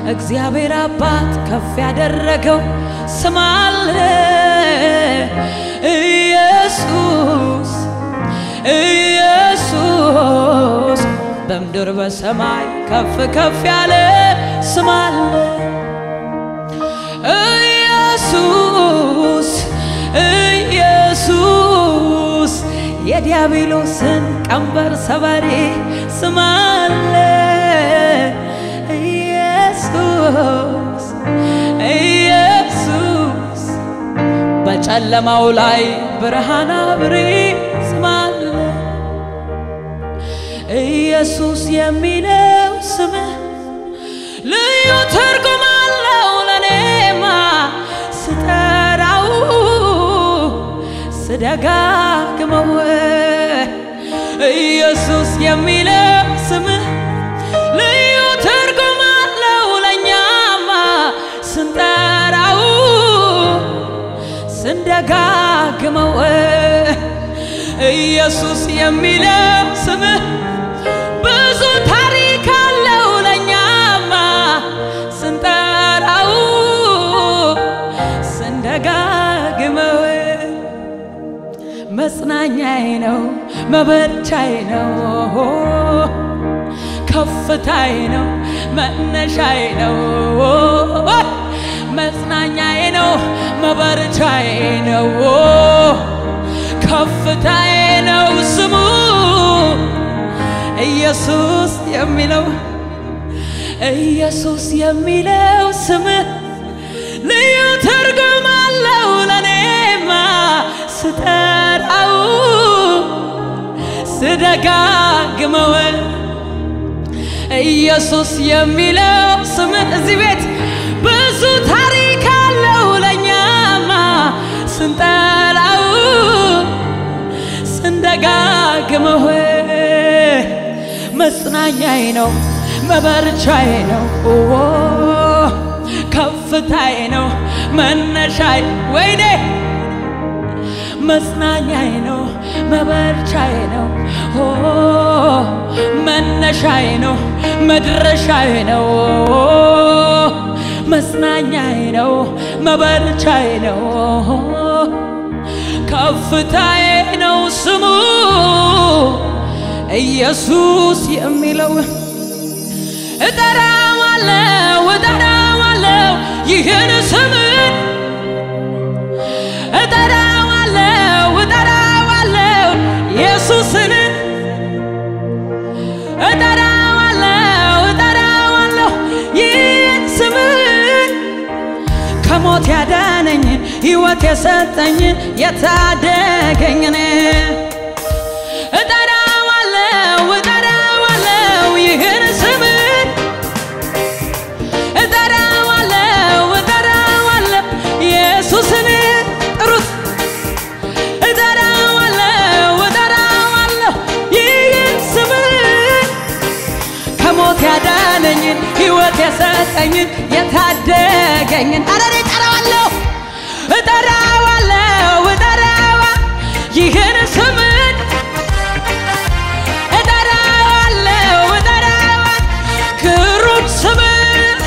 እግዚአብሔር አባት ከፍ ያደረገው ስም አለ ኢየሱስ ኢየሱስ በምድር በሰማይ ከፍ ከፍ ያለ ስም አለ ኢየሱስ ኢየሱስ የዲያብሎስን ቀንበር ሰባሪ ስም አለ ኢየሱስ ኢየሱስ በጨለማው ላይ ብርሃን አብሪ ስም አለ ኢየሱስ የሚለው ስምህ ልዩ ትርጉም አለው ለኔማ ስጠራው ስደጋግመው ኢየሱስ የሚለው ስምህ ልዩ ትርጉም አለው ለእኛማ ስንጠራው ስንደጋግመው ኢየሱስ የሚለው ስምህ ብዙ ታሪክ አለው ለእኛማ ስንጠራው ስንደጋግመው መጽናኛዬ ነው መበርቻዬ ነው ከፍታዬ ነው መነሻዬ ነው መጽናኛዬ ነው መበርቻዬ ነው ከፍታዬ ነው ስሙ ኢየሱስ የሚለው ኢየሱስ የሚለው ስምህ ልዩ ትርጉም አለው ለኔማ ስጠራው ስደጋግመው ኢየሱስ የሚለው ስምህ እዚህ ቤት ብዙ ታሪክ አለው ለእኛማ ስንጠራው ስንደጋግመው መጽናኛዬ ነው መበርቻዬ ነው ከፍታዬ ነው መነሻዬ ወይኔ መጽናኛዬ ነው መበርቻዬ ነው መነሻዬ ነው መድረሻዬ ነው መጽናኛዬ ነው መበርቻዬ ነው ከፍታዬ ነው ስሙ ኢየሱስ የሚለው እጠራዋለሁ እጠራዋለሁ ይህን ስምን እጠራዋለሁ እጠራዋለሁ ኢየሱስን እጠራዋለሁ እጠራዋለሁ ይህን ስምን ከሞት ያዳነኝን ሕይወት የሰጠኝን የታደገኝን እጠራዋለሁ እጠራዋለሁ ይህን ስምን እጠራዋለሁ እጠራዋለሁ ኢየሱስን ጥሩት እጠራዋለሁ እጠራዋለሁ ይህን ስምን ከሞት ያዳነኝን ሕይወት የሰጠኝን የታደገኝን አረ እኔ እጠራዋለሁ እጠራዋለሁ እጠራዋ ይህን ስምን እጠራዋለሁ እጠራዋ ግሩም ስምን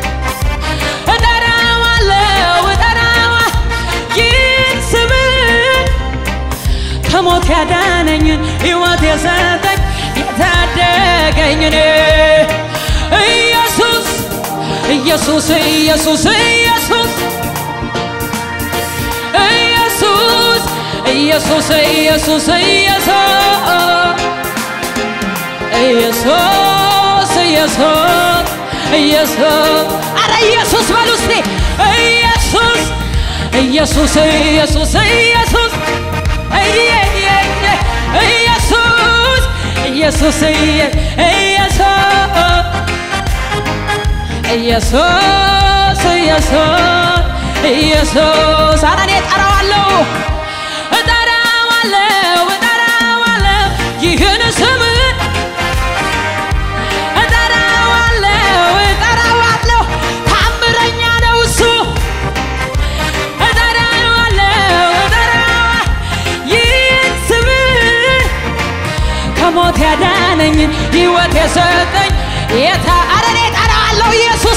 እጠራዋለሁ እጠራዋ ይህን ስምን ከሞት ያዳነኝን ሕይወት የሰጠኝ የታደገኝን ኢየሱስ ኢየሱስ ኢየሱስ ኢየሱስ ኢየሱስ ኢየሱስ ኢየሱስ ኢየሱስ ኢየሱስ ኢየሱስ አረ ኢየሱስ በሉ እስቲ ኢየሱስ ኢየሱስ ኢየሱስ ኢየሱስ ኢየሱስ ኢየሱስ ኢየሱስ ኢየሱስ ኢየሱስ አረ እኔ እጠራዋለሁ እጠራዋለሁ እጠራዋለሁ ይህን ስምን እጠራዋለሁ እጠራዋለሁ ታምረኛ ነው እሱ እጠራዋለሁ እጠራዋ ይህን ስምን ከሞት ያዳነኝን ሕይወት የሰጠኝ የታ አረ እኔ እጠራዋለሁ ኢየሱስ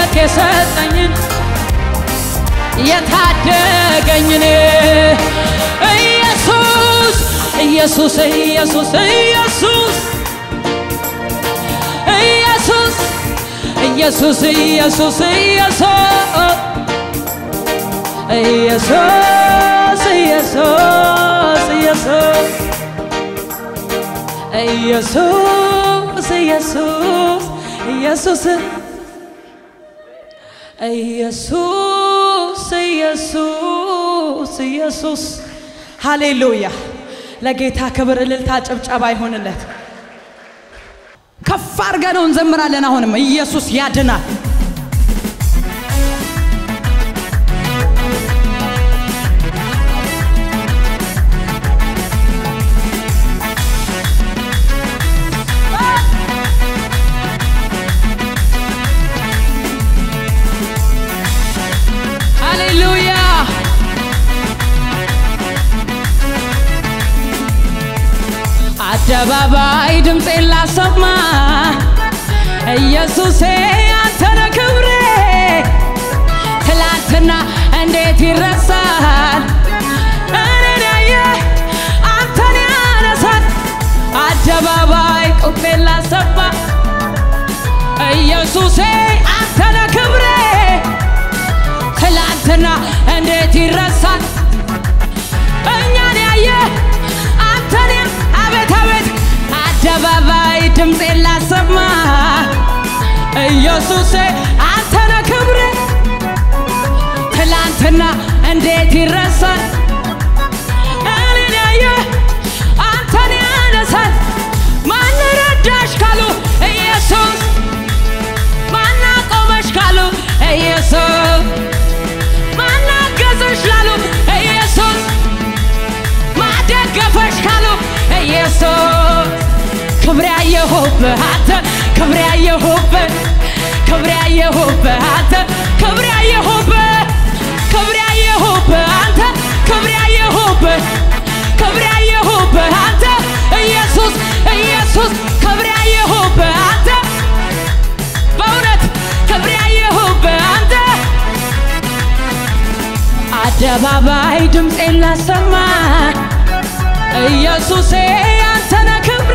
ሕይወት የሰጠኝን የታደገኝን ኢየሱስ ኢየሱስ ኢየሱስ ኢየሱስ ኢየሱስ ኢየሱስ ኢየሱስ ኢየሱስ ኢየሱስ ኢየሱስ ኢየሱስ ኢየሱስ ኢየሱስ ኢየሱስ ኢየሱስ ኢየሱስ ሃሌሉያ! ለጌታ ክብር፣ እልልታ፣ ጭብጨባ ይሆንለት። ከፍ አድርገነው እንዘምራለን። አሁንም ኢየሱስ ያድናል። ሃሌሉያ! አደባባይ ድምፄን ላሰማ ኢየሱሴ አንተነ ክብሬ ትላንትና እንዴት ይረሳል እኔን ያየ አንተን ያነሳል አደባባይ ቁሜ ላሰማ ኢየሱሴ አንተነ ክብሬ ትላንትና እንዴት ይረሳል እኛን ያየ አንተን ያ- አቤት አቤት አደባባይ ድምፄን ላሰማ ኢየሱሴ አንተነ ክብሬ ትላንትና እንዴት ይረሳል እኔን ያየ አንተን ያነሳል ማን ረዳሽ ካሉ ኢየሱስ ማን አቆመሽ ካሉ ኢየሱስ ማን አገዘሽ ላሉ ኢየሱስ ማደገፈሽ ካሉ ኢየሱስ ክብር ያየሁብህ አንተ ክብር ያየሁብህ ክብር ያየሁብህ አንተ ክብር ያየሁብህ ክብር ያየሁብህ አንተ ክብር ያየሁብህ ክብር ያየሁብህ አንተ ኢየሱስ ኢየሱስ ክብር ያየሁብህ አንተ በእውነት ክብር ያየሁብህ አንተ አደባባይ ድምፄን ላሰማ ኢየሱሴ አንተነ ክብሬ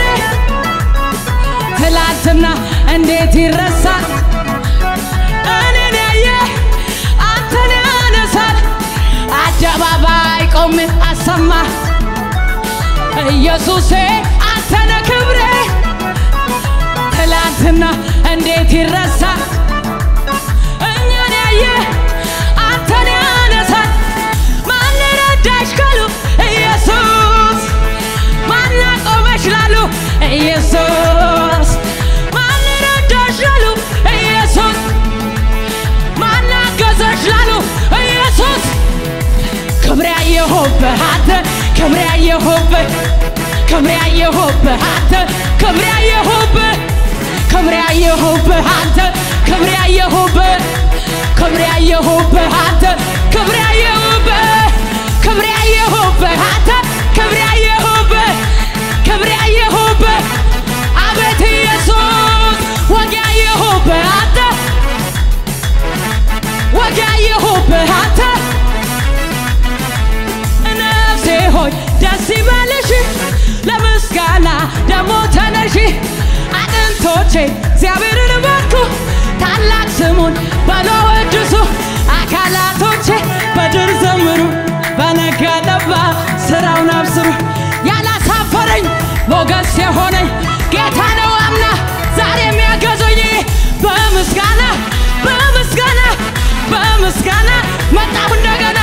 ትላንትና እንዴት ይረሳል እኔን ያየ አንተን ያነሳል አደባባይ ቆሜ አሰማ ኢየሱሴ አንተነ ክብሬ ትላንትና እንዴት ይረሳል እኛን ያየ አንተን ያነሳል ማን ረዳሽ ካሉ ኢየሱስ ማን አቆመሽ ላሉ ኢየሱስ ማን ረዳሽ ላሉ ኢየሱስ ማን አገዘሽ ላሉ ኢየሱስ ክብር ያየሁብህ አንተ ክብር ያየሁብህ ክብር ያየሁብህ አንተ ክብር ያየሁብህ ክብር ያየሁብህ አንተ ክብር ያየሁብህ ክብር ያየሁብህ አንተ ክብር ያየሁብህ ክብር ያየሁብህ አንተ ክብር ያየሁብህ ክብር ያየሁብህ አቤት ኢየሱስ ወግ ያየሁብህ አንተ ወግ ያየሁብህ አንተ ነፍሴ ሆይ ደስ ይበልሽ ለምስጋና ደሞ ተነሺ አጥንቶቼ እግዚአብሔርን ባርኩ ታላቅ ስሙን በሎ ወድሱ አካላቶቼ በድር ዘምሩ በነጋ ጠባ ስራውን አብስሩ ያላሳፈረኝ ሞገስ የሆነኝ ጌታ ነው አምና ዛሬ የሚያገዘኝ በምስጋና በምስጋና በምስጋና መጣሁ እንደገና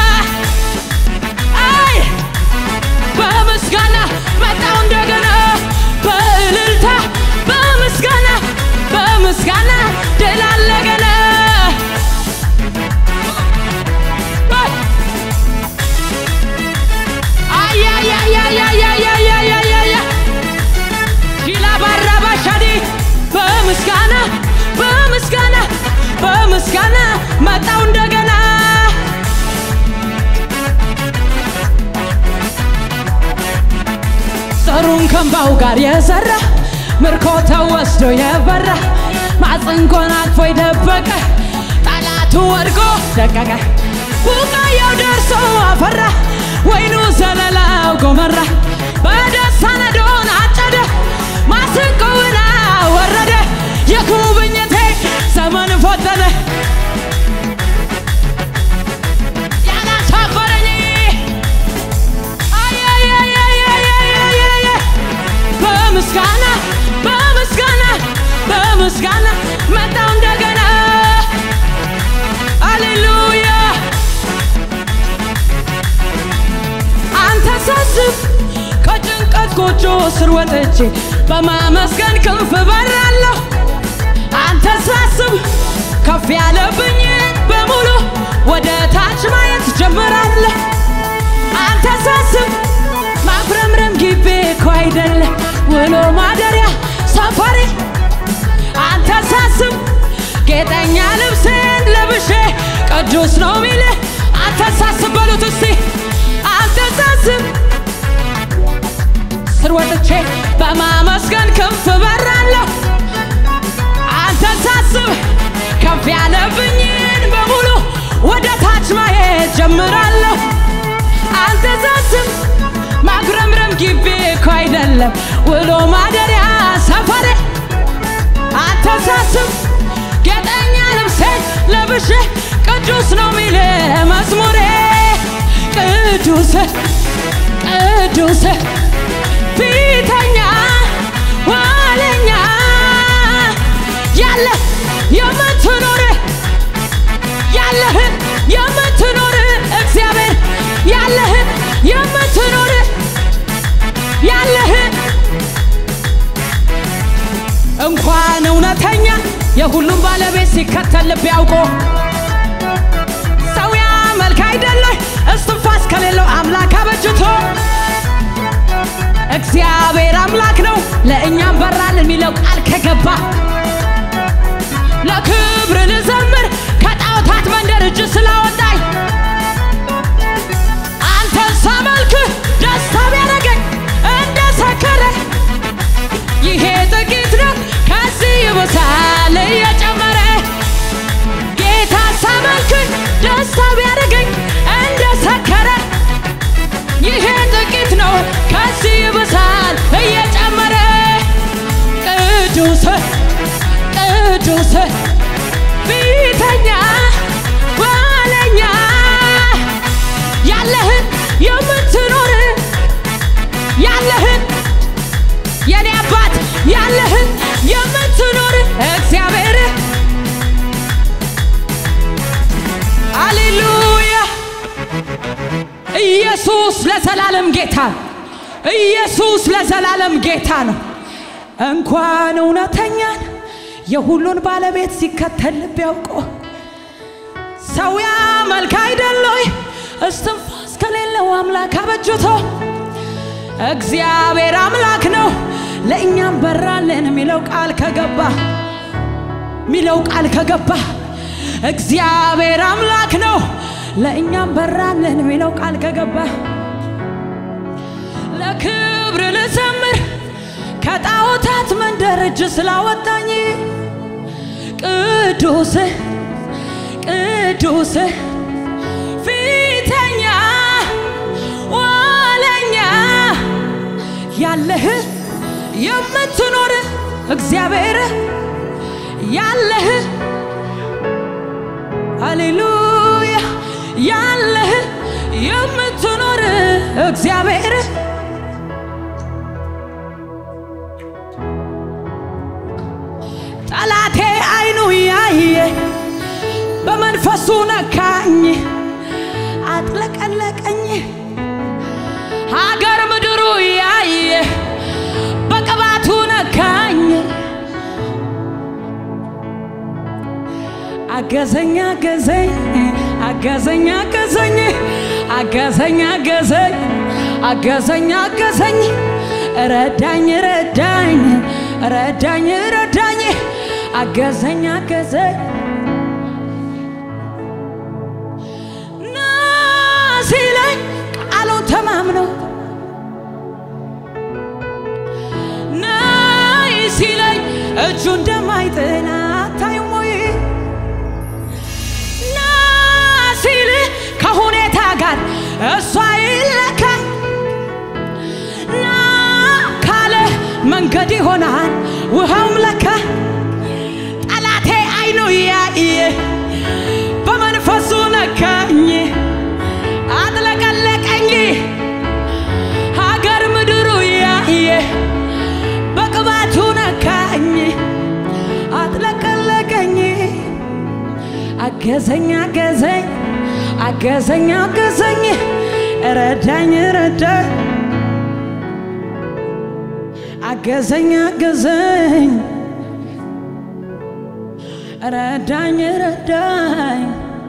አይ በምስጋና መጣሁ እንደገና በእልልታ በምስጋና በምስጋና ድል አለ ገና አያያያያያያያያያያ ሺላ ባራባሻዲ በምስጋና በምስጋና በምስጋና መጣሁ እንደገና ዘሩን ከንባው ጋር የዘራ ምርኮ ተወስዶ የበራ ማጽንቆን አቅፎ የደበቀ ጠላቱ ወድቆ ደቀቀ። ቡቃያው ደርሶ አፈራ፣ ወይኑ ዘለላው ጎመራ። በደስታ ነዶን አጨደ፣ ማስንቆውን አወረደ። የጉብኝቴ ዘመን ፈጠነ ያላሳፈረኝ አየየየየየየየ በምስጋና በምስጋና በምስጋና መጣው እንደገና አሌሉያ አንተ ሳስብ ከጭንቀት ጎጆ ስር ወጥቼ በማመስገን ክንፍ በራለሁ አንተ ሳስብ ከፍ ያለብኝ በሙሉ ወደ ታች ማየት ጀምራለሁ አንተ ሳስብ ማጉረምረም ግቤ እኮ አይደለ ውሎ ማደሪያ ሰፈሬ አንተ ሳስብ ጌጠኛ ልብሴን ለብሼ ቅዱስ ነው ሚል አንተ ሳስብ በሉት እስቲ አንተ ሳስብ ስር ወጥቼ በማመስገን ክንፍ በራለሁ አንተ ሳስብ ከፍ ያለብኝን በሙሉ ወደ ታች ማየት ጀምራለሁ አንተ ሳስብ ማጉረምረም ግቤ እኮ አይደለም ውሎ ማደሪያ ሰፈሬ አንተ ሳስብ ጌጠኛ ልብሴ ለብሼ ቅዱስ ነው ሚል መዝሙሬ ቅዱስ ቅዱስ ፊተኛ ኋለኛ ያለ የምትኖር ያለህን የምትኖር እግዚአብሔር ያለህን የምትኖር ያለህን እንኳን እውነተኛ የሁሉም ባለቤት ሲከተል ልብ ያውቆ ሰው ያመልክ አይደለ እስትንፋስ ከሌለው አምላክ አበጅቶ እግዚአብሔር አምላክ ነው ለእኛም በራል የሚለው ቃል ከገባ ለክብር ልዘምር ከጣዖታት መንደር እጅ ስላወጣኝ አንተን ሳመልክህ ደስታ ቢያደርገኝ እንደ ሰከረ ይሄ ጥቂት ነው ከዚህ ይብሳል እየጨመረ ጌታ ሳመልክህ ደስታ ቢያደርገኝ እንደ ሰከረ ይሄ ጥቂት ነው ከዚህ ይብሳል እየጨመረ ቅዱስ ቅዱስ ፊተኛ ኋለኛ ያለህን የምትኖር ያለህን የኔ አባት ያለህን የምትኖር እግዚአብሔር አሌሉያ ኢየሱስ ለዘላለም ጌታ ኢየሱስ ለዘላለም ጌታ ነው። እንኳን እውነተኛን የሁሉን ባለቤት ሲከተል ልብ ያውቆ ሰው ያመልክ አይደለይ እስትንፋስ ከሌለው አምላክ አበጅቶ እግዚአብሔር አምላክ ነው ለእኛም በራልን የሚለው ቃል ከገባ ሚለው ቃል ከገባ እግዚአብሔር አምላክ ነው ለእኛም በራልን የሚለው ቃል ከገባ ለክብር ልዘምር ከጣዖታት መንደር እጅ ስላወጣኝ ቅዱስ ቅዱስ ፊተኛ ዋለኛ ያለህ የምትኖር እግዚአብሔር ያለህ ሃሌሉያ ያለህ የምትኖር እግዚአብሔር ጠላቴ አይኑ ያየ በመንፈሱ ነካኝ አጥለቀለቀኝ ሀገር ምድሩ ያየ በቅባቱ ነካኝ አገዘኝ አገዘኝ አገዘኝ አገዘኝ አገዘኝ አገዘኝ አገዘኝ አገዘኝ ረዳኝ ረዳኝ ረዳኝ ረዳኝ አገዘኝ አገዘኝ ና ሲለኝ ቃሉን ተማምነው ናይ ሲለኝ እጁ እንደማይጥላት እሷ ይለካ ና ካለ መንገድ ይሆናል ውሃውም ለካ ጠላቴ አይኑ ያየ በመንፈሱ ነካኝ አጥለቀለቀኝ ሀገር ምድሩ ያየ በቅባቱ ነካኝ አጥለቀለቀኝ አገዘኝ አገዘኝ አገዘኝ አገዘኝ ረዳኝ ረዳኝ አገዘኝ አገዘኝ ረዳኝ ረዳኝ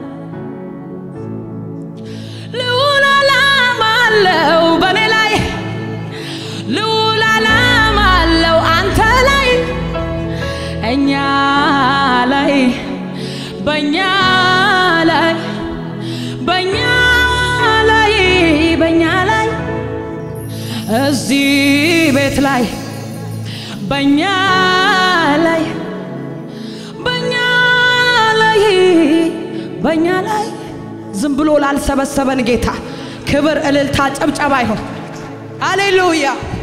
ልዑል ዓላማ አለው በኔ ላይ ልዑል ዓላማ አለው አንተ ላይ እኛ ላይ በእኛ ላይ በእኛ ላይ በእኛ ላይ እዚህ ቤት ላይ በእኛ ላይ በእኛ ላይ በእኛ ላይ ዝም ብሎ ላልሰበሰበን ጌታ ክብር፣ እልልታ፣ ጨብጨባ ይሁን። አሌሉያ